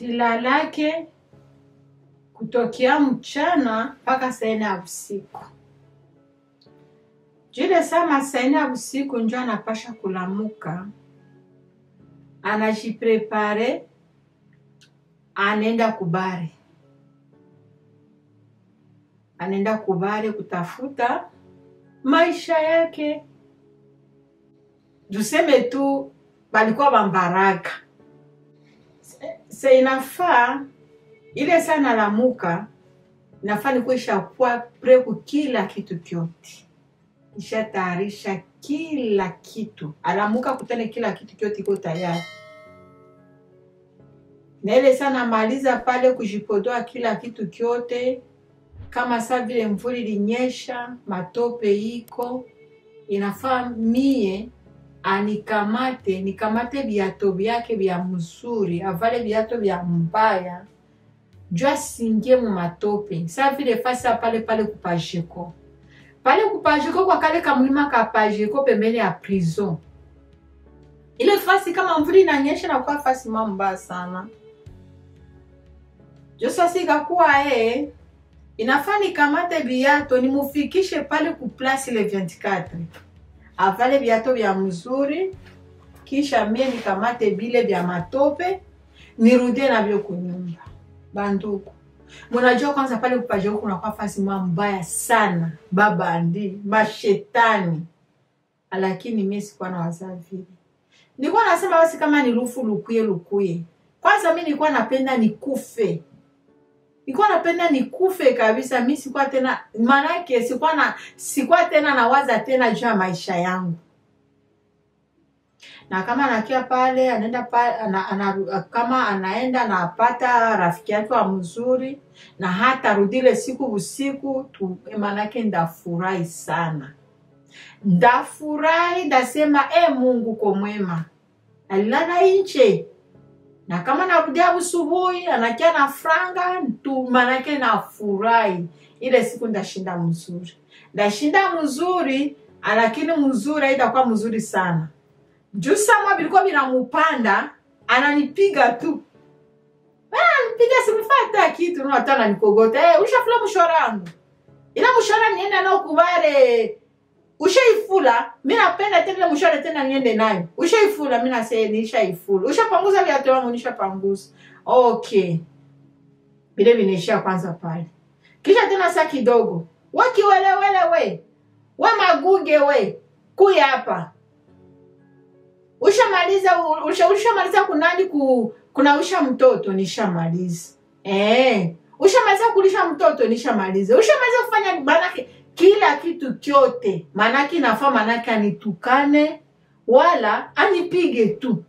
silalake kutokea mchana mpaka saa nne ya usiku. Jile sama saa nne ya usiku njo anapasha kulamuka, anajiprepare, anaenda kubare, anaenda kubare kutafuta maisha yake. Tuseme tu balikuwa bambaraka se inafaa ile saa nalamuka inafaa nikuwa ishakuwa preku kila kitu kyote ishatayarisha kila kitu alamuka kutane kila kitu kyote iko tayari na ile saa namaliza pale kujipodoa kila kitu kyote kama saa vile mvuli ilinyesha matope iko inafaa mie anikamate nikamate viato vyake vya mzuri avale viato vya mbaya juu asingie mu matope sa vile fasa pale pale kupajeko pale kupajeko kwa kale kamlima ka pajeko pembeni ya prison ile fasi kama mvuli inanyesha nakuwa fasi ma mbaya sana jo sasa ikakuwa ee inafaa nikamate viato nimufikishe pale ku place le 24 avale viato vya mzuri kisha mie nikamate bile vya matope nirudie navyo kunyumba banduku munajua kwanza pale kupaje huku kunakuwa fasi mwa mbaya sana babandi mashetani lakini mie sikuwa na wazaa vile nilikuwa nasema basi kama ni lufu lukuye lukuye kwanza mi nilikuwa napenda nikufe nilikuwa napenda nikufe kabisa mi sikuwa tena maanake sikuwa na sikuwa tena nawaza tena juu ya maisha yangu na kama anakia pale anaenda pale ana, ana, kama anaenda anapata rafiki yake wa mzuri na hata rudile siku usiku tu maanake ndafurahi sana ndafurahi ndasema e mungu ko mwema alilala inche na kama narudia usubuhi anakia na franga tu manake nafurahi ile siku ndashinda mzuri ndashinda mzuri lakini mzuri haitakuwa mzuri sana juu sama vilikuwa vinamupanda ananipiga tu ananipiga simfata kitu no hata ananikogota hey, ushafula mshora wangu ila mshora niende nao kubare ushaifula mi napenda tena mshora tena niende nayo ushaifula mi nase nishaifula ushapanguza viatu wangu nishapanguza okay vile vinaishia kwanza pale kisha tena saa kidogo wakiwelewele we we maguge we kuya hapa ushamaliza usha, ushamaliza kunani ku, kunausha mtoto nishamaliza eh ushamaliza kulisha mtoto nishamaliza ushamaliza kufanya manake kila kitu kyote manake nafaa manake anitukane wala anipige tu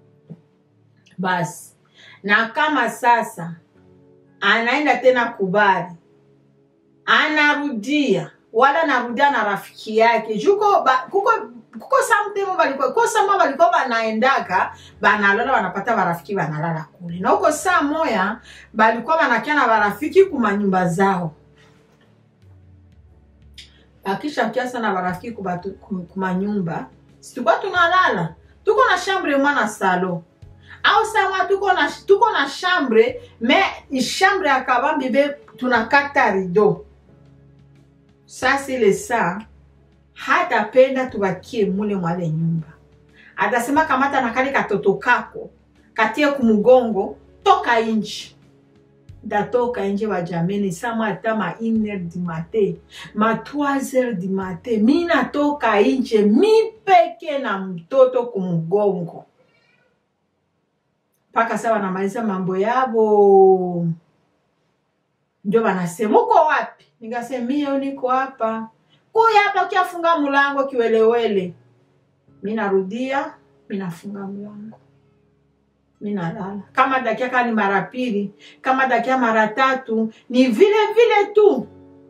basi na kama sasa anaenda tena kubari anarudia wala narudia na rafiki yake juko ba, kuko kuko samtemo balikuwa kuko sama balikuwa banaendaka banalala banapata barafiki banalala kule na huko saa moya balikuwa banakia na barafiki kumanyumba zao bakisha kia sana barafiki kubatu, kumanyumba situkuwa tunalala tuko na chambre mwana salo au sama tuko na tuko na chambre me chambre ya kabambi be tunakata rido sasa ile saa hatapenda tubakie mule mwale nyumba atasema kamata na kale katoto kako katie kumugongo toka inji ndatoka nje bajameni sama ata ma 1 du matin ma 3 du matin mi natoka nje mi peke na mtoto kumugongo mpaka sa wanamaliza mambo yabo ndio wanasema uko wapi nikasemia niko hapa kuya hapa ukiafunga mlango kiwelewele mi narudia mi nafunga mlango mi nalala kama dakia kaa ni mara pili kama dakia mara tatu ni vile vile tu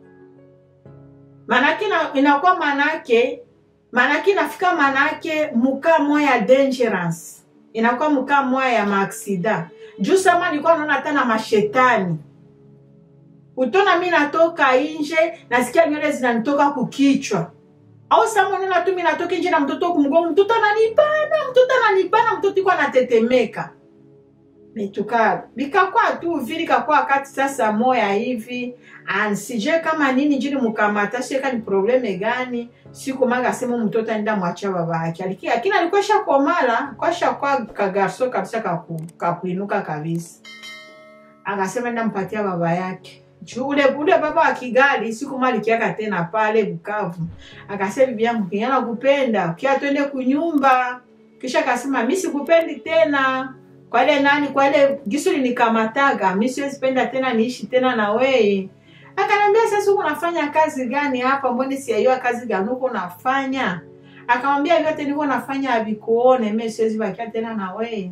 manake inakuwa manake manake inafika manake muka moya ya dangerance inakuwa muka moya ya maaksida juu sama nilikuwa naona hata na mashetani utona mi natoka nje nasikia nywele zinanitoka kukichwa au samonena tu mi natoka nje na mtoto kumgongo mtoto ananibana mtoto ananibana mtoto iko anatetemeka metuka bikakuwa tu vili kakuwa wakati sasa moya hivi and sijue kama nini njini mukamata sheka ni probleme gani siku manga sema mtoto aenda mwacha baba yake Aliki- lakini alikuwa shakomala kwa shakwa kagarso kabisa kaku, kakuinuka kabisa akasema enda mpatia baba yake Juu ule ule baba wa Kigali siku mali kiaka tena pale Bukavu akasema bibi yangu kinyana kupenda kia twende kunyumba kisha akasema mi sikupendi tena kwa ile nani kwa ile gisuli nikamataga mi siwezi penda tena niishi tena na wewe akanambia sasa uko unafanya kazi gani hapa mbone siaiwa kazi gani uko unafanya akamwambia vyote niko nafanya avikuone mi siwezi bakia tena na wewe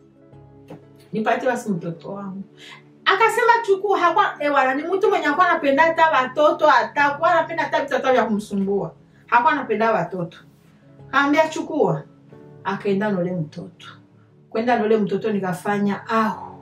nipatie basi mtoto wangu akasema chukua hakwa ewana ni mtu mwenye akuwa anapenda hata watoto hata kuwa anapenda hata vitoto vya kumsumbua hakuwa anapenda watoto kaambia chukua akaenda nole mtoto kwenda nole mtoto nikafanya aho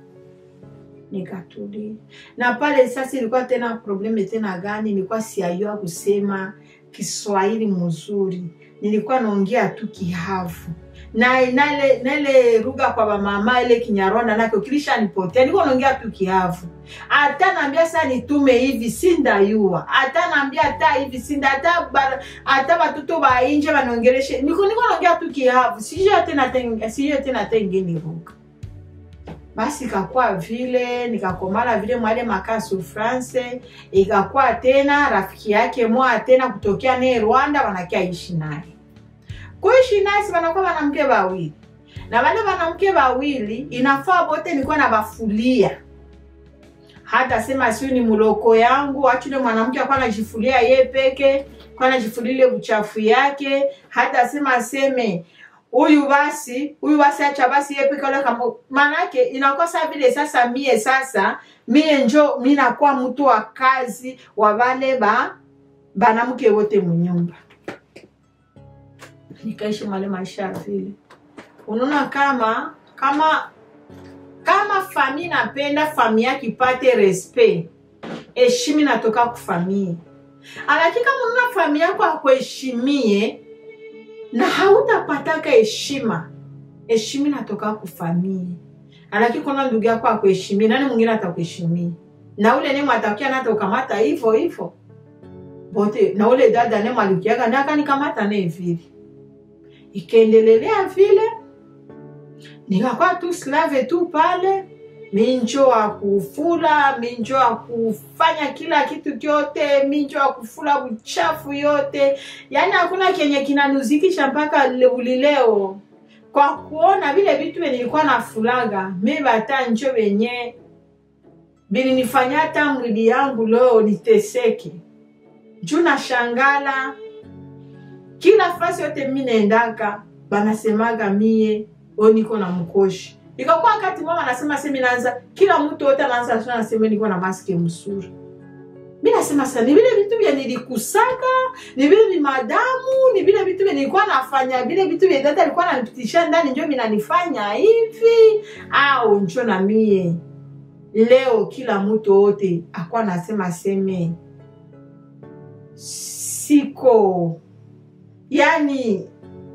nikatulia na pale sasa ilikuwa tena probleme tena gani nilikuwa siayua kusema kiswahili mzuri nilikuwa naongea tu kihavu na nale nale ruga kwa bamama ile kinyarwanda nake kilishanipotea nilikuwa naongea tu kihavu hata naambia saa nitume hivi sindayua hata naambia hata hivi sinda hata ba- hata batoto bainje banongeleshe niko niko naongea tu kihavu sijue tena ten- sijue tena tengeni ruga basi ikakuwa vile nikakomala vile mwale makasu france ikakuwa tena rafiki yake mwa tena kutokea naye rwanda wanakia ishi naye kuishi naye si wanakuwa wanamke wawili na wale wanamke wawili inafaa bote nikuwa na bafulia hata sema siu ni muloko yangu achule mwanamke akuwa anajifulia ye peke kwa anajifulia ile uchafu yake hata sema aseme huyu basi huyu basi acha basi ye peke ole kama manake inakuwa saa vile sasa mie sasa mie njo mi nakuwa mtu wa kazi wa wale ba banamke wote munyumba nikaishi male maisha ya vile unaona kama kama kama fami napenda fami yake ipate respect heshimi natoka kufamie alaki kama unaona fami yako akuheshimie na hautapataka heshima heshima natoka kufamie alaki kuna ndugu yako akuheshimie nani mwingine atakuheshimia na ule nemo atakia nata ukamata hivyo hivyo bote na ule dada nemo alikiaga nakanikamata ne vile ikaendelelea vile nikakuwa tu slave tu pale minjo wa kufula minjo wa kufanya kila kitu kyote minjo wa kufula uchafu yote yaani hakuna kenye kinanuzikisha mpaka le- ulileo kwa kuona vile vitu venye nilikuwa nafulaga mi bata njo venye bilinifanya hata mwili yangu leo niteseke juu na shangala kila fasi yote mi naendaka banasemaga mie o niko na mkoshi ikakuwa wakati mama anasema semi naanza kila mtu wote anaanza tu anasema niko na maske msuri mi nasema sa ni vile vitu vya nilikusaka ni vile ni madamu ni vile vitu vya nilikuwa nafanya vile vitu vya dada alikuwa ananipitisha ndani njo vinanifanya hivi au njo na mie leo kila mtu wote akuwa nasema seme siko yani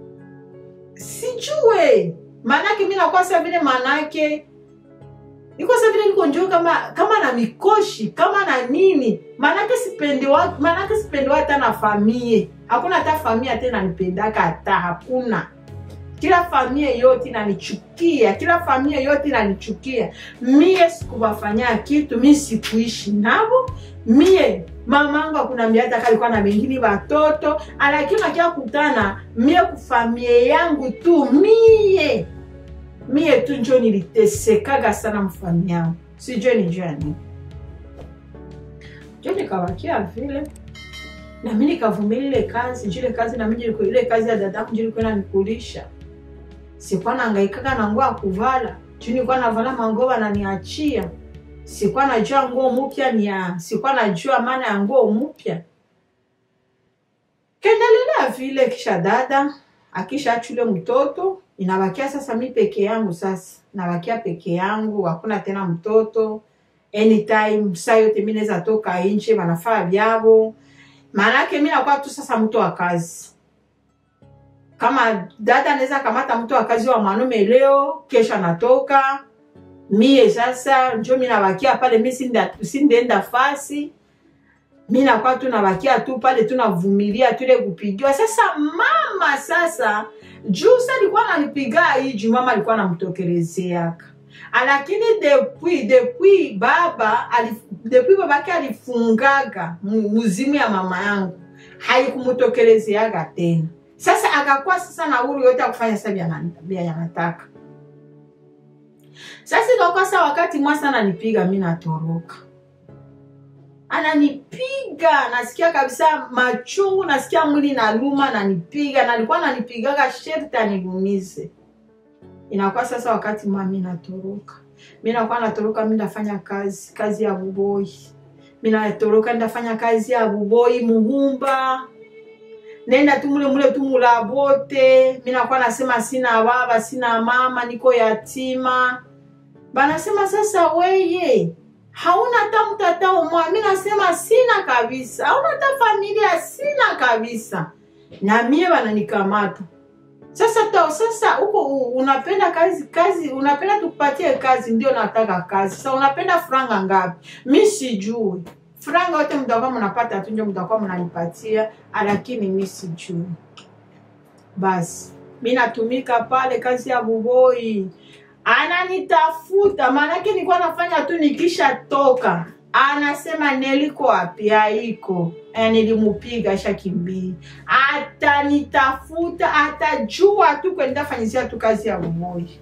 sijue maanake mi nakuwa sa vile maanake niko sa vile niko njoo kama kama na mikoshi kama na nini maanake sipendewa maanake sipendewa hata na famie hakuna hata famie hata inanipendaka hata hakuna kila famie yote inanichukia kila famie yote inanichukia mie sikubafanyia kitu mi sikuishi navo mie mamangu akunambia hata kalikuwa na bengine batoto lakini nakia kutana mie kufamie yangu tu mie mie tu njo nilitesekaga sana mfami yangu sijue ni jani jo nikawakia vile nami nikavumilia ile kazi juu ile kazi nami njo ile kazi ya dadangu njo ilikuwa inanikulisha sikuwa naangaikaga na nguo ya kuvala juu nilikuwa navala manguo wananiachia sikuwa najua nguo mpya ni ya sikuwa najua maana ya nguo mpya kendelelea vile kisha dada akisha chule mtoto inabakia sasa mi peke yangu sasa nabakia peke yangu hakuna tena mtoto anytime saa yote mi naweza toka nje wanafaa vyavo maanake mi nakuwa tu sasa mtu wa kazi kama dada anaweza kamata mtu wa kazi wa mwanaume leo kesho anatoka mie sasa njo mi nabakia pale mi sinda- sindeenda fasi mi nakuwa tu nabakia tu pale tunavumilia tule kupigiwa sasa mama sasa juu sa alikuwa nanipiga hiji mama alikuwa namtokelezeaka lakini depuis depuis baba alif, depuis babake alifungaga mu- muzimu ya mama yangu haikumtokelezeaga tena sasa akakuwa sasa na huru yote ya kufanya sasa vya ana- vya yanataka sasa ikakuwa sa wakati mwasa ananipiga mi natoroka ananipiga nasikia kabisa machungu nasikia mwili naluma ananipiga na alikuwa ananipigaga sherti anilumize inakuwa sasa wakati mami natoroka mi nakuwa natoroka mi ndafanya kazi kazi ya buboi mi natoroka ndafanya kazi ya buboi muhumba nenda tu mule mule tu mulabote mi nakuwa nasema sina baba sina mama niko yatima banasema sasa weye hauna hata mtata umwa mi nasema sina kabisa hauna hata familia sina kabisa na mie bananikamata sasa to, sasa huko u- unapenda kazi kazi unapenda tukupatie kazi ndio nataka kazi sasa unapenda franga ngapi mi sijui franga yote mtakuwa mnapata tu ndio mtakuwa mnanipatia lakini mi sijui basi mi natumika pale kazi ya buboi ananitafuta maanake nilikuwa nafanya tu nikisha toka anasema neliko wapi haiko Eh, nilimupiga shakimbia atanitafuta atajua tu kwenda fanyizia tu kazi ya buboi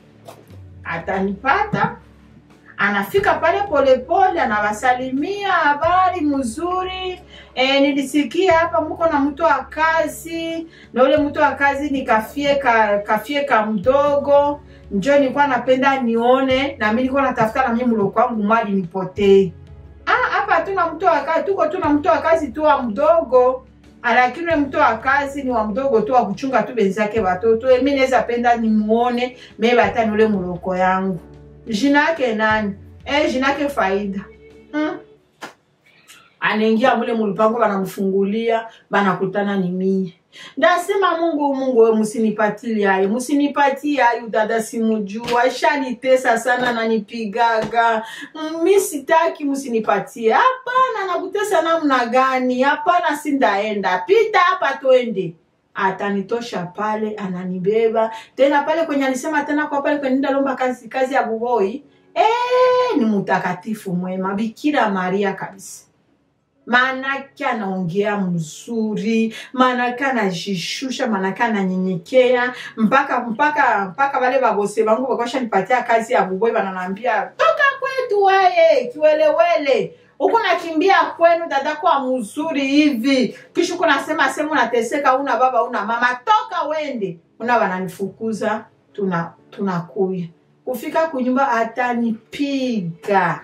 atanipata anafika pale polepole anawasalimia habari mzuri e, nilisikia hapa mko na mtu wa kazi na ule mtu wa kazi ni kafie ka, kafie ka mdogo njo nilikuwa napenda nione na mi nilikuwa natafuta na mimi mloko wangu mwali nipotee Ah, hapa tuna mtu wa kazi tuko tuna mtu wa kazi tu wa mdogo lakini ule mtu wa kazi ni wa mdogo tu wa kuchunga tu benzake watoto mi naweza penda nimuone me batani ule muloko yangu jina yake nani eh, jina yake faida hmm. anaingia mule mulipango banamfungulia banakutana ni mie ndasema mungu mungu we musinipatili ayo musinipatie ayo dada simujua shanitesa sana nanipigaga Mm, mi sitaki musinipatie hapana nakutesa namna gani hapana sindaenda pita hapa twende atanitosha pale ananibeba tena pale kwenye alisema tena kwa pale kwenye ndalomba kazi, kazi ya buboi eh, ni mtakatifu mwema bikira maria kabisa maanake anaongea mzuri maanake anajishusha maanake ananyenyekea mpaka mpaka mpaka wale babose bangu bakwashanipatia kazi ya buboi bananaambia toka kwetu weye kiwelewele huku nakimbia kwenu dada kwa mzuri hivi kisha huku nasema sehemu unateseka una baba una mama toka wende una wananifukuza tuna tunakuya kufika kunyumba atanipiga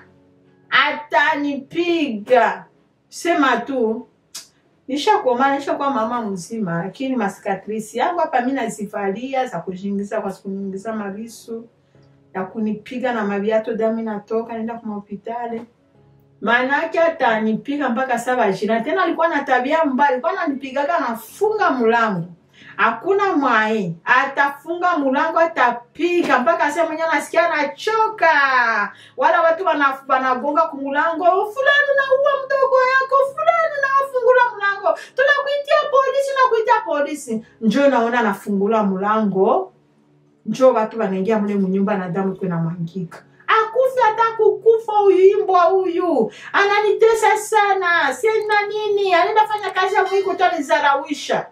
atanipiga sema tu nishakoma nishakuwa mama mzima lakini masikatrisi yangu hapa mi nazivalia za kujiingiza kwa kuingiza mavisu ya kunipiga na maviato damu inatoka naenda kwa hospitali maanake atanipiga mpaka saba jina tena alikuwa na tabia mbaya alikuwa ananipigaga nafunga mlango hakuna mwae atafunga mlango atapiga mpaka sehemu mwenyewe nasikia anachoka wala watu wana- wanagonga kumulango fulani unaua mdogo yako fulani unawafungula mlango tunakuitia polisi nakuitia polisi njo naona anafungula mlango njo watu wanaingia mle munyumba na damu iko inamwangika akufe hata kukufa huyu imbwa huyu ananitesa sana sina nini anaenda fanya kazi ya mwiko tu anizarawisha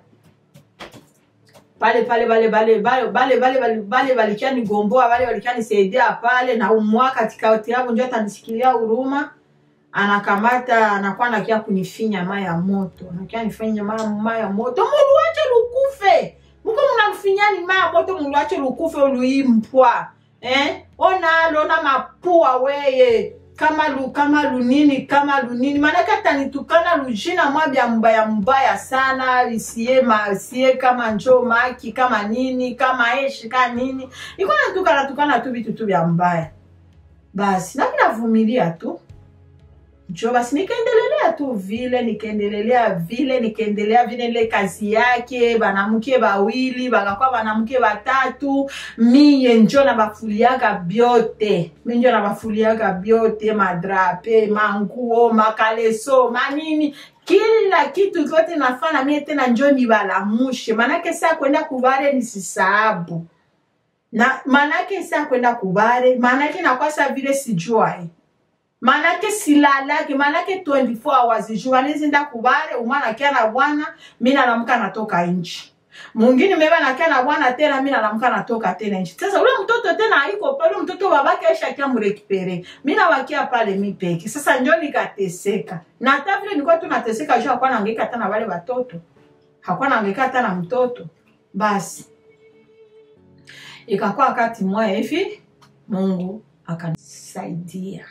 pale pale bale bale bale bale bale bale bale balikia nigomboa bale balikia nisaidia pale na umwa katikati yao njo atanishikilia huruma anakamata anakuwa nakia kunifinya mai ya moto nakia nifinya mai mai ya moto muluache lukufe muko mnafinyani mai ya moto muluache lukufe uluimpwa eh? onalo na mapua weye kama lu kama lunini kama lunini maanake atanitukana lujina mwa bya mbaya mbaya sana lisie masie kama njo maki kama nini kama eshi ka nini iko natukana tukana tu vitu tu vya mbaya basi nami navumilia tu njo basi nikaendelelea nikaendelea tu vile nikaendelelea vile nikaendelea vile ile kazi yake banamke bawili bakakuwa banamke batatu miye njo na bafuliaka byote mi njo na bafuliaka byote madrape manguo makaleso manini kila kitu kyote nafana mie tena njo nibalamushe manake saa kwenda kubare nisisahabu na manake saa kwenda kubare manake nakwasa vile sijuae manake silalaki manake 24 hours jua nizinda kubare umwana kia na bwana mi nalamuka natoka nchi mwingine meba nakia na bwana tena mi nalamuka natoka tena nchi sasa ule mtoto tena aiko pale ule mtoto babake aisha kia mrekipere mi nawakia pale mi peke sasa njo nikateseka na hata vile nilikuwa tu nateseka juu hakuwa naangaika hata na wale watoto hakuwa naangaika hata na mtoto basi ikakuwa wakati mmoja hivi mungu akanisaidia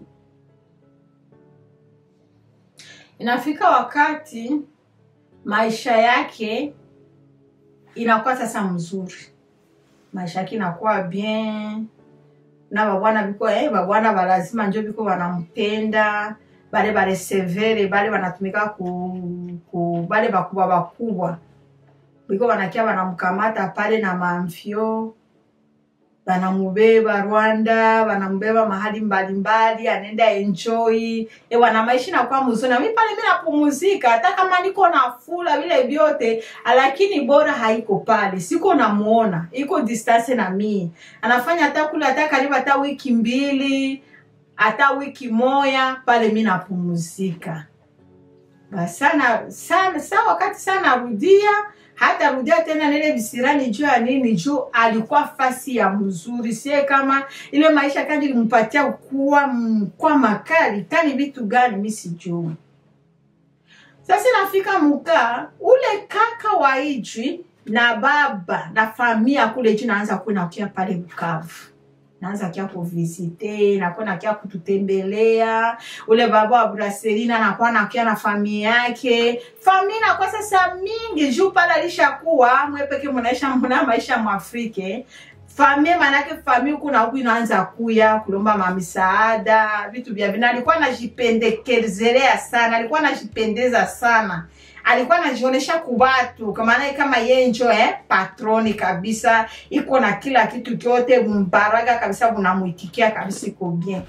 inafika wakati maisha yake inakuwa sasa mzuri maisha yake inakuwa bien na babwana biko eh, babwana balazima njo biko banampenda bale baresevere bale banatumika ku, ku bale bakubwa bakubwa biko banakia banamkamata pale na mamfyo banamubeba Rwanda, banamubeba mahali mbalimbali, anaenda enjoy ewa na maisha inakuwa mzuri. Na mimi pale mimi napumzika, hata kama niko na fula vile vyote, lakini bora haiko pale, siko namuona, iko distance na mimi, anafanya hata kule hata karibu hata wiki mbili hata wiki moya pale, mimi napumzika basi sana sana. Saa wakati sana rudia hata rudia tena nile visirani juu ya nini? Juu alikuwa fasi ya mzuri, sie kama ile maisha kandi limpatia kuwa kwa makali tani vitu gani mi sijui. Sasa nafika mukaa ule kaka wa ijwi na baba na famia kule juu naanza kuwa kia pale Bukavu naanza kia kuvisite nakuwa nakia kututembelea ule baba wa Braselina nakuwa nakia na familia yake familia nakuwa sasa mingi juu pale alishakuwa mwepeke munaisha muna maisha mwafrike famie manake famie huku na huku inaanza kuya kulomba mamisaada vitu vya vina alikuwa anajipendekezelea sana alikuwa anajipendeza sana alikuwa anajionyesha kubatu kamaana kama yeye njo eh, patroni kabisa iko na kila kitu kyote mbaraga kabisa bunamuitikia kabisa iko bien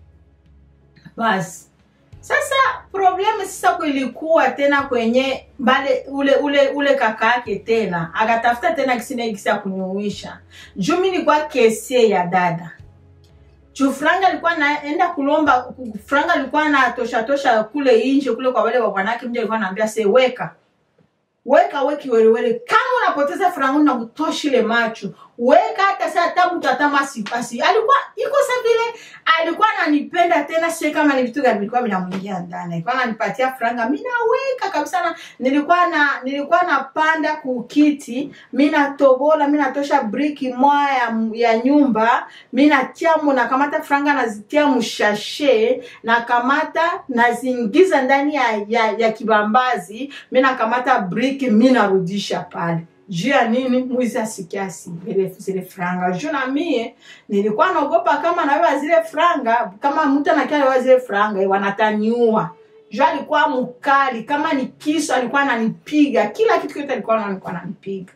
basi sasa problemu sasa kulikuwa tena kwenye mbale ule ule ule kaka yake tena akatafuta tena kisina kisi ya kunyuisha juu mi nilikuwa kesie ya dada juu franga alikuwa naenda kulomba franga alikuwa na tosha tosha kule inje kule kwa wale wabwanake mja alikuwa anaambia se weka weka weki welewele kama unapoteza franga na kutoshile macho weka hata saa tabu tatama sipasi alikuwa iko sa vile alikuwa ananipenda tena sie kama ni vitu gani vilikuwa vinamwingia ndani alikuwa ananipatia franga mi naweka kabisa na nilikuwa na nilikuwa napanda kukiti mi natobola mi natosha briki moya ya, ya nyumba mi natiamu nakamata franga nazitia mshashe nakamata naziingiza ndani ya, ya, ya kibambazi mi nakamata briki mi narudisha pale juu ya nini mwizi asikia zile zile franga juu na mie nilikuwa naogopa kama nawewa zile franga kama mtu anakia nawewa zile franga wanataniua juu alikuwa mkali kama ni kisu alikuwa ananipiga kila kitu kyote alikuwa alikuwa ananipiga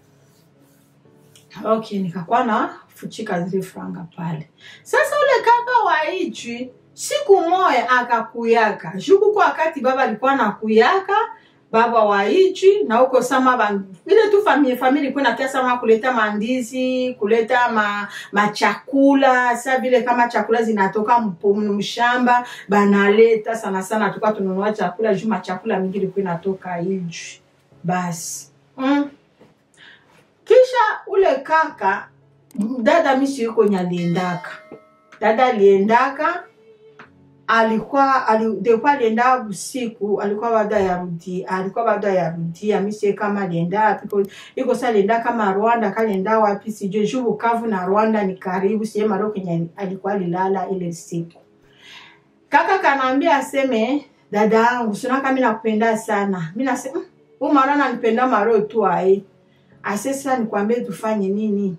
okay nikakuwa na fuchika zile franga pale sasa ule kaka wa ichi siku moya akakuyaka juu kuko wakati baba alikuwa nakuyaka baba wa ichi na huko sama ba, ile tu familia familia ilikuwa nakia sama kuleta mandizi kuleta ma, machakula sa vile kama chakula zinatoka mshamba banaleta sana sana tuka tununua chakula juu machakula mingi ilikuwa inatoka iji basi mm. kisha ule kaka dada misi yuko nyaliendaka dada aliendaka alikuwa alikuwa alienda usiku alikuwa bado yarudi alikuwa bado yarudi amisie kama alienda wapi iko sa alienda kama Rwanda kalienda wapi sijui juu Bukavu na Rwanda ni karibu sie maro kenye alikuwa alilala ile siku kaka kanaambia aseme dada yangu sina kama nakupenda sana mimi nasema huyu mara ananipenda maro tu ai asesa nikwambie tufanye nini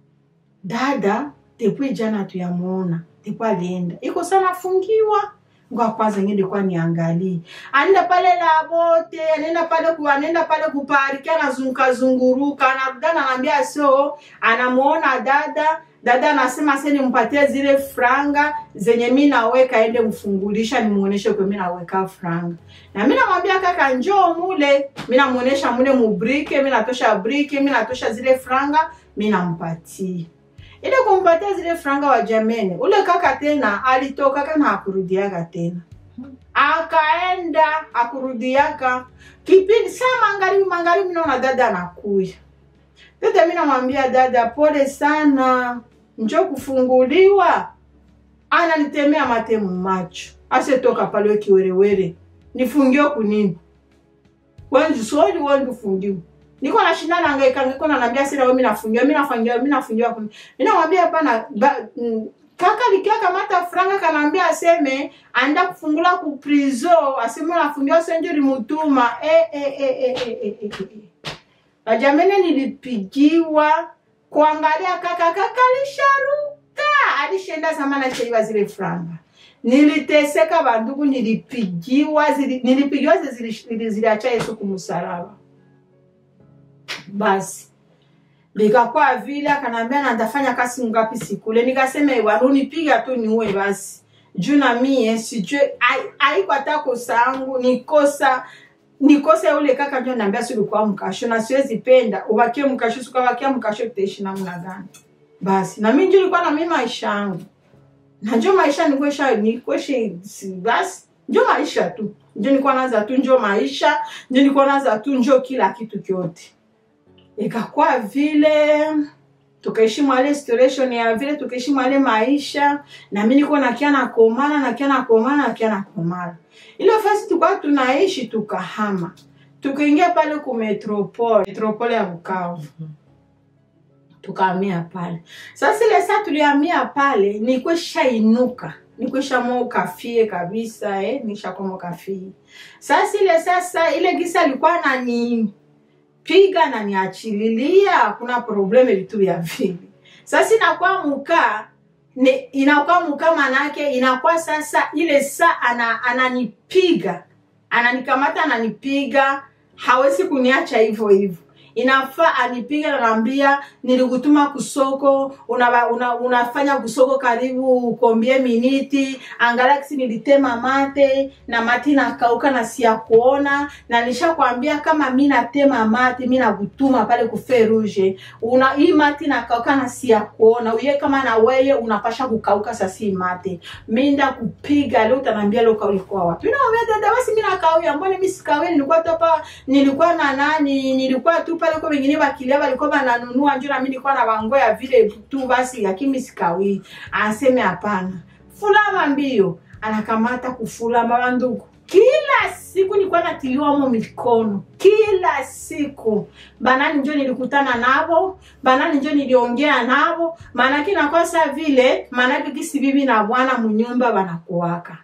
dada depuis jana tuyamuona ndipo alienda iko sana fungiwa ngoa kwanza ngende kwa niangalie anaenda pale la bote anaenda pale ku anaenda pale kupariki anazunguka zunguruka anarudana anaambia so anamuona dada dada anasema se nimpatie zile franga zenye mi naweka ende mfungulisha nimuoneshe kwe mi naweka franga na mi namwambia kaka njoo mule mi namuonesha mule mubrike mi natosha brike mi natosha zile franga mi nampatia ile kumpatia zile franga wa jamene ule kaka tena alitokaka na akurudiaka tena akaenda akurudiaka kipindi saa magharibi magharibi naona dada anakuya dada mi namwambia dada pole sana njo kufunguliwa ananitemea mate mumacho asetoka pale kiwerewere nifungiwe kunini wenji soli wenji ufungiwe niko nashinda nangaika niko nanambia sina wewe mimi nafungiwa mimi nafungiwa mimi nafungiwa kuni mimi namwambia hapana ba- mm, kaka likia kamata franga kanaambia aseme anda kufungula ku prison aseme nafungiwa senjo limutuma eh eh eh eh eh eh, eh, eh. Bajamene nilipigiwa kuangalia kaka kaka alisharuka alishenda zamana chaiwa zile franga niliteseka bandugu nilipigiwa zili, nilipigiwa zili- zili- ziliacha Yesu kumsalaba basi likakuwa vile akanaambia na ndafanya kasi ngapi sikule nikasema warunipiga tu niue basi juu na mie sijue ai- haiko hata kosa yangu nikosa nikosa ule kaka ndio naambia si ulikuwa mkasho na siwezi penda ubakie mkasho sikabakia mkasho tutaishi namna gani basi na mimi ndio nilikuwa na mimi maisha yangu na njo maisha nikwesha nikweshe si- basi njo maisha tu njo nilikuwa naza tu njo maisha njo nilikuwa naza tu njo kila kitu kyote ikakuwa vile tukaishi mwale situation ya vile tukaishi mwale maisha na mimi niko nakia nakomana nakia nakomana nakia nakomana ile fasi tulikuwa tunaishi tukahama tukaingia pale ku metropole metropole ya Bukavu tukahamia pale sasa ile saa tulihamia pale nikweshainuka nikweshamoka fie kabisa eh, nishakomoka fie sasa ile sasa ile gisa alikuwa nani piga na niachililia kuna probleme vitu vya vile sasa inakuwa mukaa ni inakuwa mukaa manake inakuwa sasa ile saa ana, ananipiga ananikamata ananipiga hawezi kuniacha hivyo hivyo inafaa anipiga nanaambia nilikutuma kusoko una, una, unafanya kusoko karibu kombie miniti angalakisi nilitema mate na mati nakauka na siya kuona na nishakwambia kama mi natema mate mi nakutuma pale kufe rouge una hii mati nakauka na siya kuona uye kama na weye unapasha kukauka sasi mate minda kupiga leo utanaambia leo ulikuwa wapi naambia dada basi mi nakauya mbona mi sikauya nilikuwa topa nilikuwa na nani nilikuwa tu pale kwa wengine bakilia walikuwa bananunua njo na mimi nilikuwa na bangoya vile tu basi lakini sikawi aseme hapana fulama mbio anakamata kufulama bandugu kila siku nilikuwa natiliwamo mikono kila siku banani njo nilikutana nabo banani njo niliongea nabo maanake nakosa vile maanake kisi bibi na bwana munyumba banakuwaka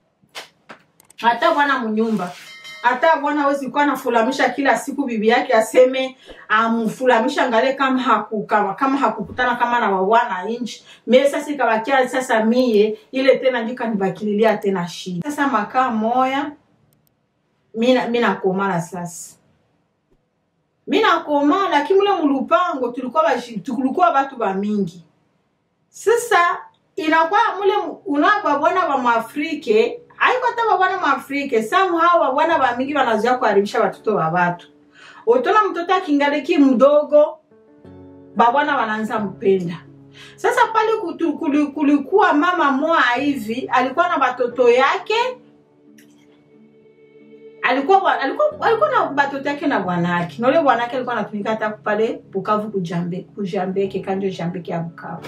hata bwana munyumba hata bwana hawezi kuwa anafulamisha kila siku bibi yake aseme amfulamisha ngale kama haku, kama, kama hakukutana kama na wabwana inchi mie sasa ikabakia sasa mie ile tena ndio kanibakililia tena shida sasa makaa moya mina mi nakomala sasa mi nakomala lakini mule mulupango tulikuwa bashi- tulikuwa batu bamingi sasa inakuwa mule unababona ba mwafrike aiko hata babwana mwafrike somehow babwana bamingi banazoea kuharibisha batoto ba batu utona mtoto akingaliki mdogo babwana wanaanza mpenda sasa pale kutu- kuli- kulikuwa mama moa hivi alikuwa na batoto yake alikuwa bwa- alikuwa alikuwa na batoto yake na bwanake na ule bwanake alikuwa anatumika hata pale Bukavu kujambe kujambeke kanjo jambeke ya Bukavu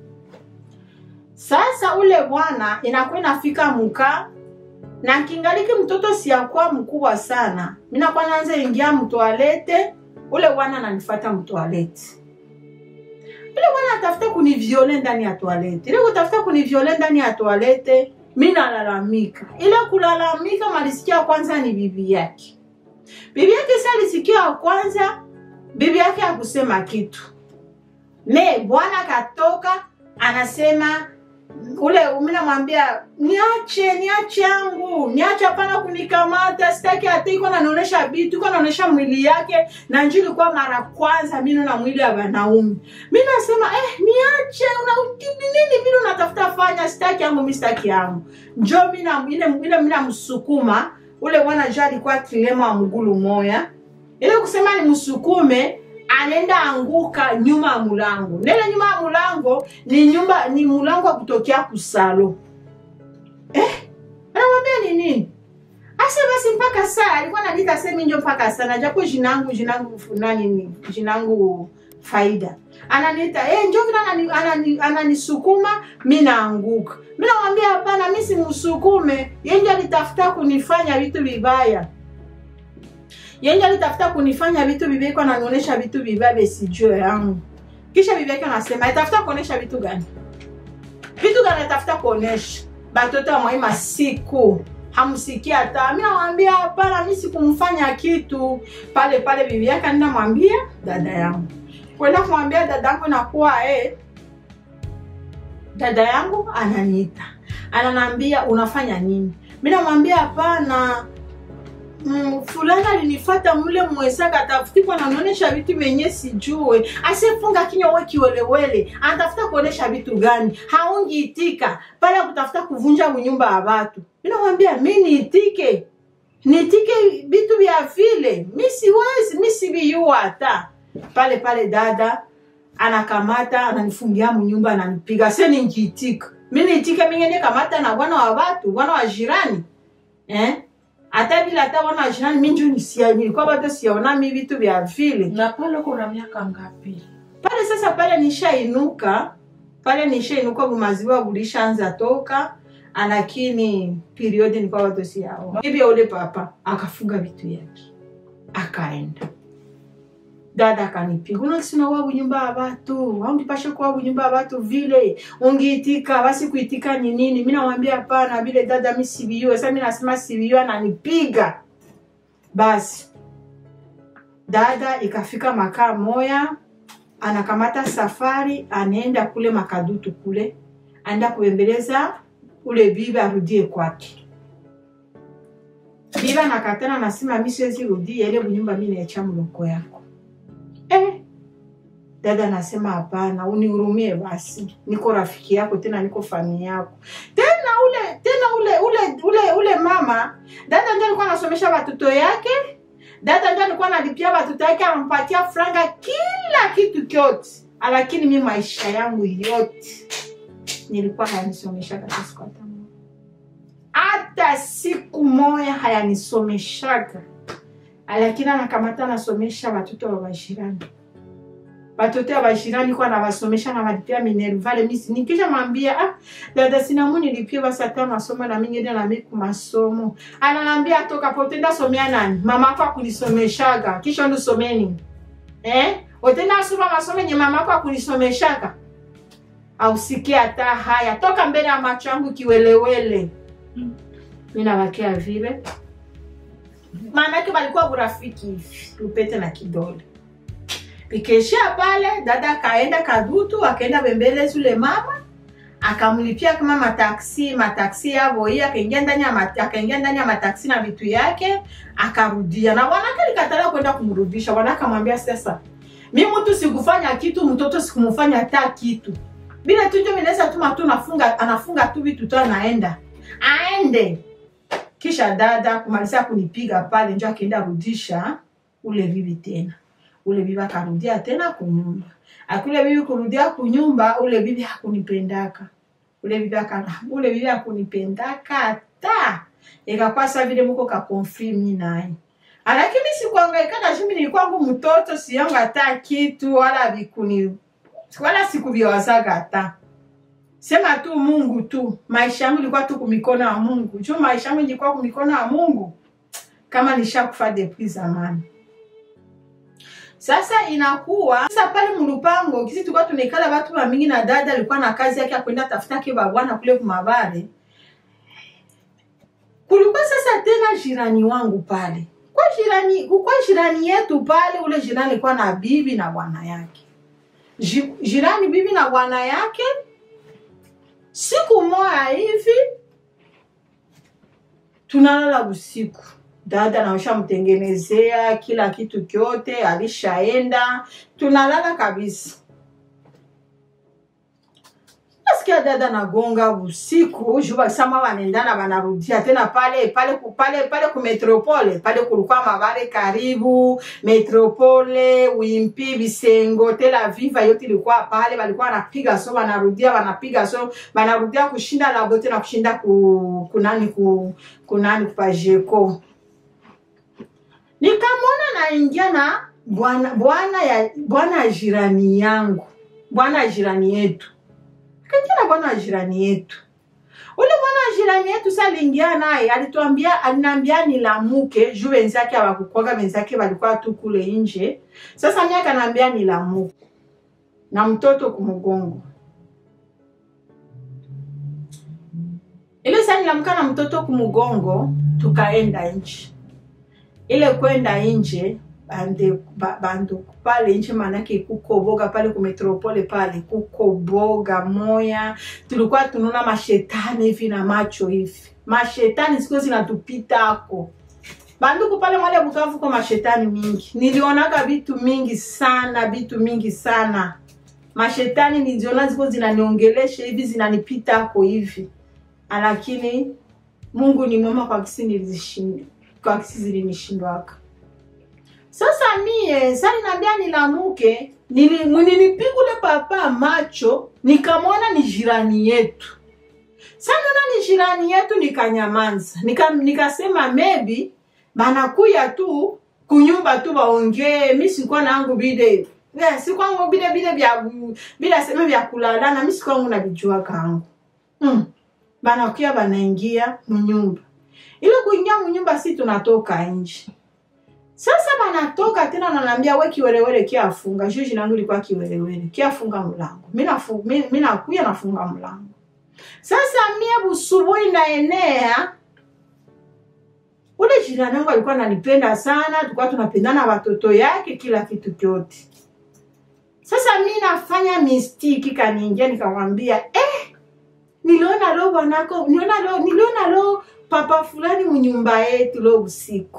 sasa ule bwana inakuwa inafika muka na kingaliki mtoto siyakuwa mkubwa sana minakuwa naanza ingia mtoalete ule bwana ananifata mtoalete ule bwana atafuta kuniviole ndani ya toalete ile kutafuta kuniviole ndani ya toalete mi nalalamika ile kulalamika malisikia kwanza ni bibi yake bibi yake si alisikia wa kwanza bibi yake akusema kitu me bwana katoka anasema ule mimi namwambia niache niache yangu niache hapana kunikamata sitaki hata iko nanaonesha vitu iko naonesha mwili yake na njoo ilikuwa mara kwanza mimi na mwili wa wanaume mimi nasema eh niache una nini vile unatafuta fanya sitaki yangu mimi sitaki yangu njoo mimi na ile ile mimi namsukuma ule bwana jo alikuwa kilema wa mgulu moya ile kusema ni msukume anaenda anguka nyuma ya mulango nele nyuma ya mulango ni nyumba ni mulango wa kutokea kusalo eh anamwambia ni nini ase basi mpaka saa alikuwa anadita semi njo mpaka saa na japo jinangu jinangu nani ni jinangu faida ananiita eh njo vile anani- anani- ananisukuma mi naanguka mi namwambia hapana mi simsukume yenje alitafuta kunifanya vitu vibaya yenje alitafuta kunifanya vitu vibaya iko ananionyesha vitu vibaya besijue yangu kisha bibi yake anasema alitafuta kuonesha vitu gani vitu gani alitafuta kuonesha batoto wa mwaima siku hamsikia hata mi namwambia hapana mi sikumfanya kitu pale pale bibi yake anaenda mwambia dada yangu kwenda kumwambia dada yangu nakuwa eh, dada yangu ananiita ananiambia unafanya nini mi namwambia hapana mm, fulani alinifata mule mwezaka atafutikwa nanaonyesha vitu vyenye sijue asefunga kinywa we kiwelewele anatafuta kuonesha vitu gani haungiitika pale kutafuta kuvunja unyumba ya watu mi namwambia mi niitike niitike vitu vya vile mi siwezi mi siviyua hata pale pale dada anakamata ananifungia mnyumba ananipiga se ningiitika mi niitike mingene kamata na bwana wa watu bwana wa jirani eh? hata vile hata bwana wa jirani mi njo nisia nilikuwa bado siaonami vitu vya vile na pale kuna miaka ngapi pale sasa pale nishainuka pale nishainuka bumaziwa bulishaanza toka lakini periodi nilikuwa bado siaona bibi ya ule papa akafunga vitu yake akaenda dada akanipiga unasinawa bunyumba ya batu aungipashe kuwa bunyumba ya batu vile ungiitika basi kuitika ni nini mi nawambia hapana vile dada mi siviyue sa mi nasema siviyue ananipiga basi dada ikafika makaa moya anakamata safari anaenda kule makadutu kule aenda kubembeleza ule bibi arudie kwake bibi anakatana nasema mi siwezi rudia ile bunyumba mi naecha mloko yako eh. dada anasema hapana unihurumie basi niko rafiki yako tena niko familia yako tena ule tena ule ule ule ule mama dada ndio alikuwa anasomesha watoto yake dada ndio alikuwa analipia watoto yake anampatia franga kila kitu kyote lakini mi maisha yangu yote nilikuwa hayanisomeshaga hata siku hata moja hata siku moya hayanisomeshaga lakini anakamata anasomesha watoto wa wajirani watoto wa wajirani kwa anawasomesha nawalipia minervale misi nikisha mwambia ah, dada sinamu nilipie basi hata masomo na mingine na miku masomo ananambia toka potenda somea nani mama ako akunisomeshaga kisha ndusomeni eh? otenda asoma masomo yenye mama ako akunisomeshaga ausikie hata haya toka mbele ya macho yangu kiwelewele Mm. mi nawakia vile maanake walikuwa urafiki hivi lupete na kidole ikeshia pale dada akaenda kadutu akaenda bembele zule mama akamlipia kama mataksi mataksi yavo hii akaingia ndani ya mat- akaingia ndani ya mataksi na vitu yake akarudia na bwanake alikatalia kwenda kumrudisha bwanake akamwambia sasa mi mtu sikufanya kitu mtoto sikumfanya hata kitu bila tu njo minaweza tuma tu nafunga anafunga tu vitu tu anaenda aende kisha dada kumalizia kunipiga pale njo akaenda rudisha ule bibi tena ule bibi akarudia tena kunyumba akule bibi kurudia kunyumba ule bibi hakunipendaka ule bibi aka ule bibi hakunipendaka hata ikakuwa sa vile muko ka konfirmi naye lakini sikuangaika na shimi nilikuwangu mtoto siyangu hata kitu wala vikuni wala sikuviwazaga hata sema tu mungu tu maisha yangu ilikuwa tu kumikono ya mungu juu maisha yangu ilikuwa kumikono ya mungu kama nishakufa depuis zamani sasa inakuwa sasa pale mlupango kisi tulikuwa tunaikala watu wa mingi na dada alikuwa na kazi yake ya kwenda tafuta ke babwana kule kumabare kulikuwa sasa tena jirani wangu pale kwa jirani kwa jirani yetu pale ule jirani alikuwa na bibi na bwana yake Ji- jirani bibi na bwana yake siku moya hivi tunalala usiku dada naushamtengenezea kila kitu kyote alishaenda tunalala kabisa nasikia dada nagonga usiku juu basama wanaendana wanarudia tena pale pale ku- pale pale ku metropole pale kulikuwa mabare karibu metropole wimpi bisengo tel aviva yote ilikuwa pale walikuwa wanapiga so wanarudia wanapiga so wanarudia kushinda labo tena kushinda ku, kunani ku, kunani kupajeko nikamwona naingia na bwana bwana ya bwana ya jirani yangu bwana ya jirani yetu kaingia na bwana wa jirani yetu ule bwana wa jirani yetu sa aliingia naye alituambia aliniambia nilamuke juu wenzake hawakukwaga wenzake walikuwa tu kule nje sasa mi akanaambia nilamuke na mtoto kumgongo ile saa nilamka na mtoto kumgongo tukaenda nje ile kwenda nje bande ba- bandu pale nje manake kukoboga pale kumetropole pale kukoboga moya tulikuwa tunaona mashetani hivi na macho hivi mashetani siku zinatupitako banduku pale mwale bukavu kwa mashetani mingi nilionaga vitu mingi sana vitu mingi sana mashetani niliziona ziko zinaniongelesha hivi zinanipitako hivi lakini mungu ni mwema kwa kisi nilizishinda kwa kisi zilinishindwaka sasa mie sa ninaambia nilamuke nili- nilipigule papa macho nikamwona ni jirani yetu sa naona ni jirani yetu nikanyamanza nika, nikasema maybe banakuya tu kunyumba tu baongee mi sikuwa nangu bide yeah, sikwangu bile bile vya bila seme vya kulalana mi sikwangu navijua kangu mm. banakuya banaingia munyumba ile kuingia munyumba si tunatoka nje sasa banatoka tena nanambia we kiwerewere kiafunga juu jina langu ilikuwa kiwerewere kiafunga mlango mi nafu- mi- mi nakuya nafunga mlango sasa mie busubuhi naenea ule jirani yangu alikuwa ananipenda sana tulikuwa tunapendana watoto yake kila kitu kyote sasa mi nafanya mistiki kaniingia nikamwambia eh, niliona lo bwanako niliona lo niliona lo papa fulani munyumba yetu lo usiku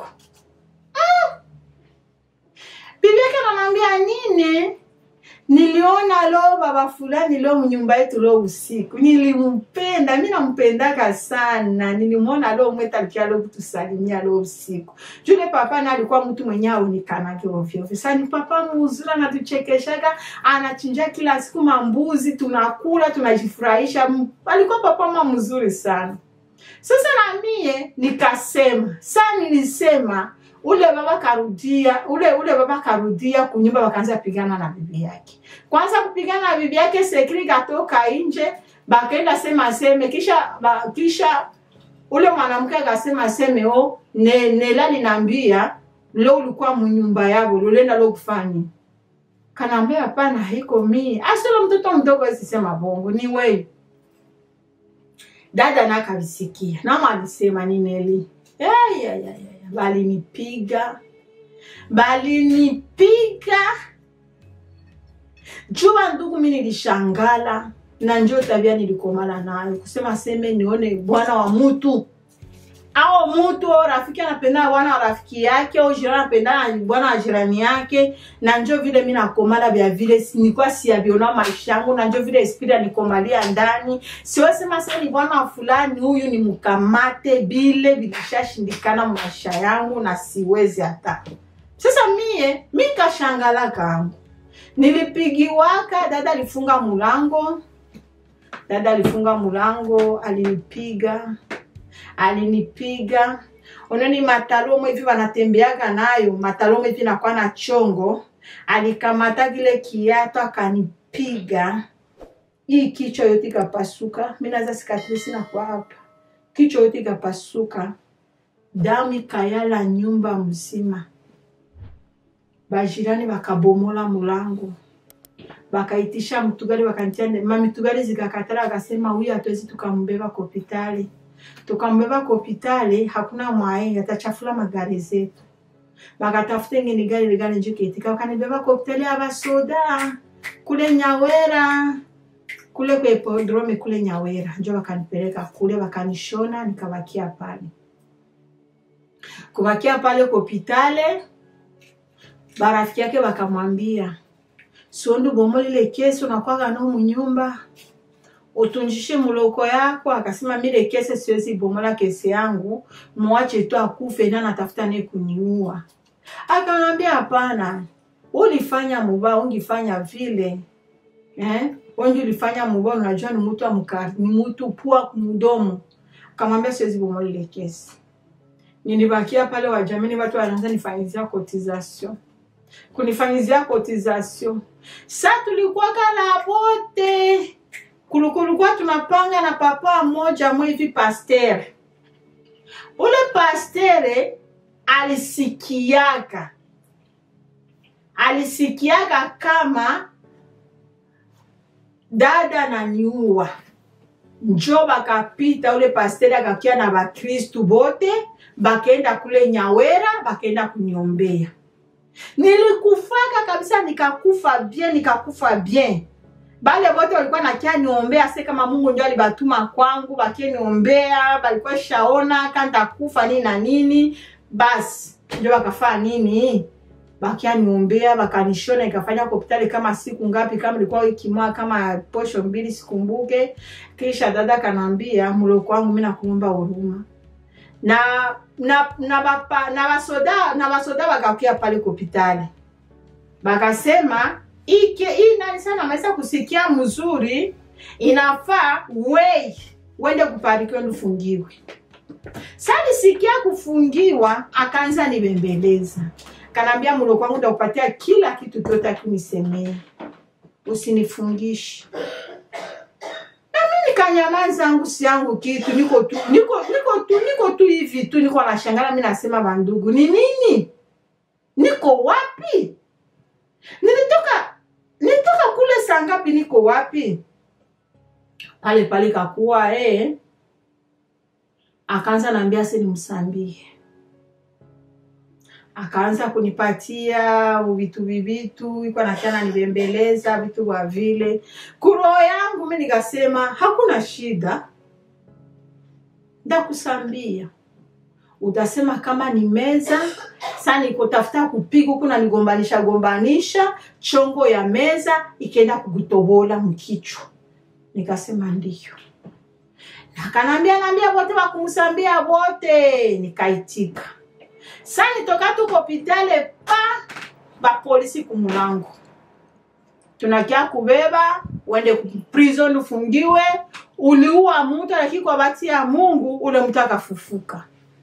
bibi yake anamwambia nini niliona lo baba fulani lo mnyumba yetu lo usiku nilimpenda mi nampendaka sana nilimwona lo mweta alikia lo kutusalimia lo usiku jule papa na alikuwa mtu mwenye aonikanake ovyoovyo sa ni papa muzuri anatuchekeshaka anachinja kila siku mambuzi tunakula tunajifurahisha M- alikuwa papa ma mzuri sana sasa na mie nikasema saa nilisema ule baba karudia ule ule baba karudia kunyumba wakaanza pigana na bibi yake kwanza kupigana na bibi yake sekri katoka nje bakaenda sema seme kisha ba, kisha ule mwanamke akasema seme o ne, nela linaambia lo ulikuwa munyumba yabo lolenda lo kufanya kanaambia hapana haiko mie asolo mtoto mdogo asisema bongo ni wewe dada nakavisikia nama alisema ni neli Ya, ya, ya, ya, ya. balinipiga balinipiga jua ndugu mi nilishangala na njo tabia nilikomala nayo kusema seme nione bwana wa mutu au mutu au rafiki anapendana bwana wa rafiki yake au jirani anapendana na bwana wa jirani yake na njo vile mi nakomala vya vile si- nilikuwa siyaviona maisha yangu na njo vile esprit anikomalia ndani siwesema sasa ni bwana wa fulani huyu ni mkamate bile vilishashindikana maisha yangu na siwezi hata sasa mie mi kashangala kangu nilipigiwaka dada alifunga mulango dada alifunga mulango alinipiga alinipiga unoni matalomo hivi wanatembeaga nayo matalomo hivi nakuwa na chongo alikamata kile kiato akanipiga hii kichwa yote ikapasuka mi naza sikatrisi nakuwa hapa kichwa yote ikapasuka damu ikayala nyumba mzima bajirani bakabomola mulango bakaitisha mtugari wakantia nde- mamitugari zikakatala akasema huyu hatuwezi tukambeba kwa hopitali tukambeba kwa hopitali hakuna mwae atachafula magari zetu bakatafuta ingine gari ligari njo kietika wakanibeba kwa hopitali ya basoda kule nyawera kule kwa hipodromi kule Nyawera, njo wakanipeleka kule, wakanishona nikabakia pale. Kubakia pale kopitale, barafiki yake wakamwambia siondu bomo lile kesi unakwaga no munyumba utunjishe muloko yako. Akasema mile kesi siwezi bomola kesi yangu, muache tu akufe na natafuta naye kuniua. Akamwambia hapana, ulifanya mubaya, ungifanya vile eh? Wengi ulifanya mubaya, unajua ni mtu amkari, ni mtu pua mdomo. Akamwambia siwezi bomola ile kesi. Nilibakia pale wajamini, watu wanaanza nifanyizia cotisation kunifanyizia cotisation. Sa tulikuwa kala bote kulikuwa tunapanga na papa mmoja mwivi pasteur. Ule pastere alisikiaka alisikiaka kama dada naniua, njo bakapita ule pastere akakia na bakristu bote bakenda kule Nyawera bakenda kuniombea. Nilikufaka kabisa, nikakufa bien, nikakufa bien. Bale bote walikuwa nakia niombea, se kama Mungu ndio alibatuma kwangu, bakie niombea, balikuwa shaona kanta kufa nini na nini, basi ndio bakafaa nini, bakia niombea, bakanishona, ikafanya hospitali kama siku ngapi, kama ilikuwa wiki moja, kama posho mbili, sikumbuke. Kisha dada kanambia, muloko wangu, mimi nakuomba huruma na na na bapa, na basoda na basoda bakakia pale hospitali bakasema ike hii nani sana ameweza kusikia mzuri, inafaa wei wende kuparikiwa nifungiwe. Sasa nisikia kufungiwa, akaanza nibembeleza, kanambia mlo kwangu ndakupatia kila kitu kyote, akinisemea usinifungishi nikanyamaza angu si yangu kitu, niko tu niko niko tu niko tu hivi tu, niko nashangala. Mimi nasema bandugu, ni nini? Niko wapi? Nilitoka nilitoka kule saa ngapi? Niko wapi? Pale pale kakuwa eh, akaanza naambia si nimsambie, akaanza kunipatia vitu vivitu, iko nakiana nibembeleza vitu vya vile kuroho yangu. Mimi nikasema hakuna shida, ndakusambia utasema kama ni meza sasa, nikotafuta kupiga huku na nigombanisha gombanisha chongo ya meza ikaenda kukutobola mkichwa. Nikasema ndiyo, nakanambia nambia wote wakumsambia wote, nikaitika. Sasa nitoka tu kopitale pa bapolisi kumulango, tunakia kubeba uende prison ufungiwe, uliua mtu, lakini kwa bahati ya Mungu ule mtu akafufuka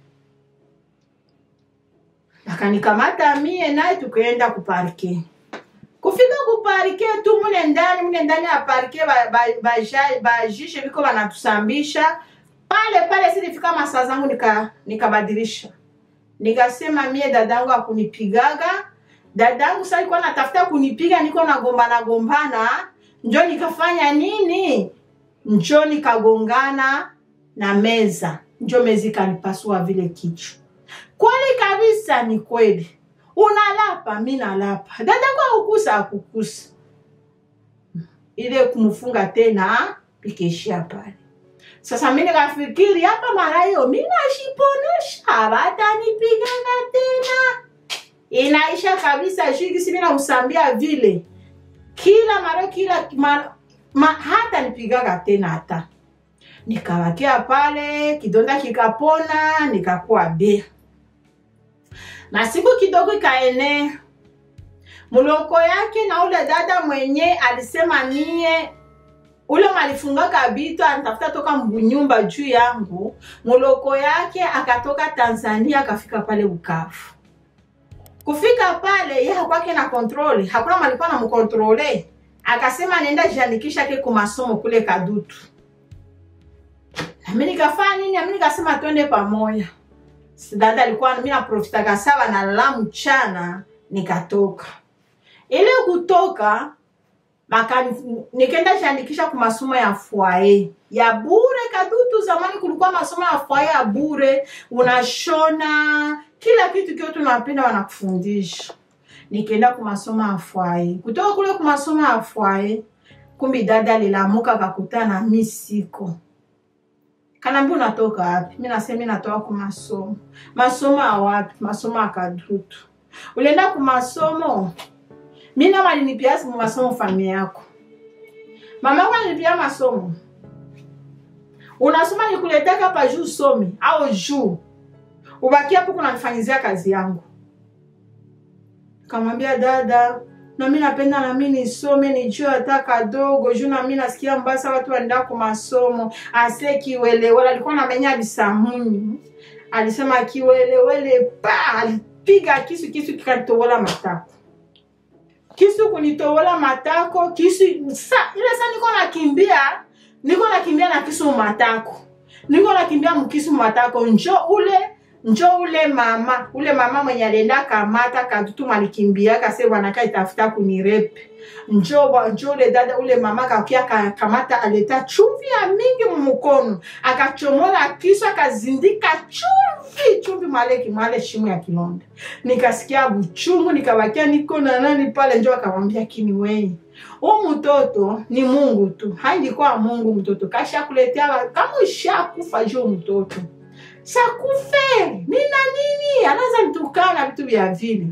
akanikamata mie naye tukaenda kuparke. Kufika kuparke tu mune ndani mune ndani ya parke bajishe ba, ba, biko banatusambisha pale pale. Silifika masaa zangu nika nikabadilisha nikasema mie dadangu akunipigaga dadangu sasa alikuwa natafuta kunipiga, niko nagombana gombana, njo nikafanya nini, njo nikagongana na meza, njo meza ikanipasua vile kichwa Kweli kabisa, ni kweli. Unalapa, mi nalapa, dadako akukusa akukusa, ile kumfunga tena ikaishia pale. Sasa mi nikafikiri hapa mara hiyo mi nashiponesha, hawatanipiganga tena, inaisha kabisa. Shikisi mi nausambia vile kila mara kila mara, ma, hata nipigaga tena hata nikawakia pale, kidonda kikapona, nikakuwa bea na siku kidogo ikaenea muloko yake na ule dada mwenye alisema mie ule malifungaka bitu anatafuta toka mbunyumba juu yangu. Muloko yake akatoka Tanzania akafika pale Bukavu. Kufika pale ye hakwake na kontrole, hakuna malikuwa na mkontrole. Akasema nenda jiandikisha ke kumasomo kule Kadutu. Nami nikafanya nini? Nami nikasema twende pamoja dada alikuwa mimi naprofitaka sawa na lala mchana, nikatoka ile kutoka maka nikaenda jiandikisha kwa masomo ya foyer ya bure Kadutu. Zamani kulikuwa masomo ya foyer ya bure, unashona kila kitu kio tunapenda wanakufundisha. Nikaenda kwa masomo ya foyer, kutoka kule kwa masomo ya foyer kumbi dada alilamuka akakutana mi siko kanaambia unatoka wapi mi nasema mi natoka ku masomo masomo ya wapi masomo ya kadutu ulienda ku masomo mi nama alinipia simu masomo familia yako mama yako alinipia masomo unasoma nikuleteka hapa juu usome au juu ubaki hapo kunanifanyizia kazi yangu kamwambia dada nami napenda nami nisome nijue hata kadogo juu nami nasikia mbasa watu wanaenda ku masomo ase kiwelewele alikuwa namenya bisamuni alisema kiwelewele pa alipiga kisu kisu kikanitobola matako kisu kunitobola matako kisu sa ile sa niko nakimbia niko nakimbia na kisu matako niko nakimbia mkisu matako njo ule njo ule mama ule mama mwenye alienda kamata kadutu malikimbiaka se bwanaka itafuta kunirepe njo wa- njo ule dada ule mama kakia kamata aleta chumvi ya mingi mumukono akachomola kisu akazindika chumvi chumvi mwale mwale shimu ya kilonda nikasikia buchungu nikabakia niko na nani pale njo akamwambia kini wei huu mtoto ni mungu tu haindikuwa mungu mtoto kashakuletea wa- kama ushakufa juu mtoto shakufe nina nini anaza nitukana vitu vya vile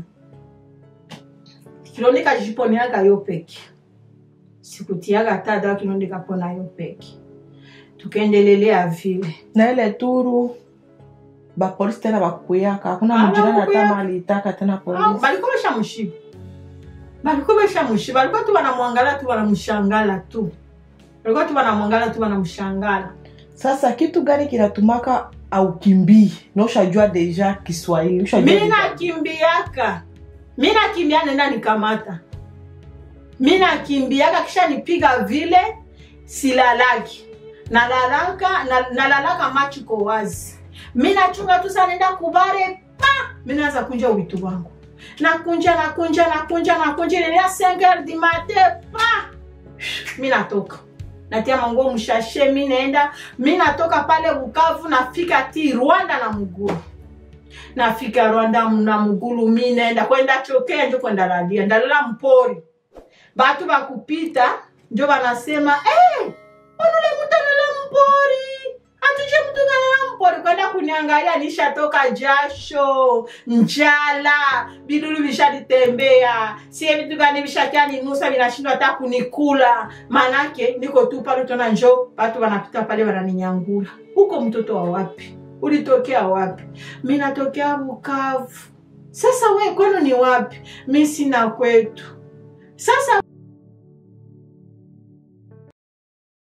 kilonde kajiponeaga yo peke sikutiaga hata dawa kilonde kapona yo peke tukaendelelea vile na ile turu bapolisi tena bakuyaka hakuna Ah, mjirani hata bakuyaka. malitaka tena Ah, polisi balikuwa beshamushiba balikuwa beshamushiba balikuwa tu banamwangala tu banamshangala tu balikuwa tu banamwangala tu banamshangala sasa kitu gani kinatumaka aukimbii na ushajua deja kiswahili ushajua mi deja- nakimbiaka mi nakimbia nenda nikamata mi nakimbiaka kisha nipiga vile silalaki nalalaka na- nalalaka macho iko wazi mi nachunga tu sa nenda kubare pa mi naanza kunja witu wangu nakunja nakunja nakunja nakunja ilelia 5 heures du matin pa mi natoka natia manguo mshashe mi naenda mi natoka pale bukavu nafika ti rwanda na mguu nafika rwanda na mgulu mi naenda kwenda chokea njo kwenda lalia ndalala mpori batu bakupita njo banasema hey, onule mtu analala mpori atuje mtu analala mpori kwenda kuniangalia nishatoka jasho njala bidulu vishanitembea sie vitu gani vishakia ninusa vinashindwa hata kunikula manake niko tu pale tona njo batu wanapita pale wananinyangula huko mtoto wa wapi ulitokea wapi mi natokea bukavu sasa we kwenu ni wapi mi sina kwetu sasa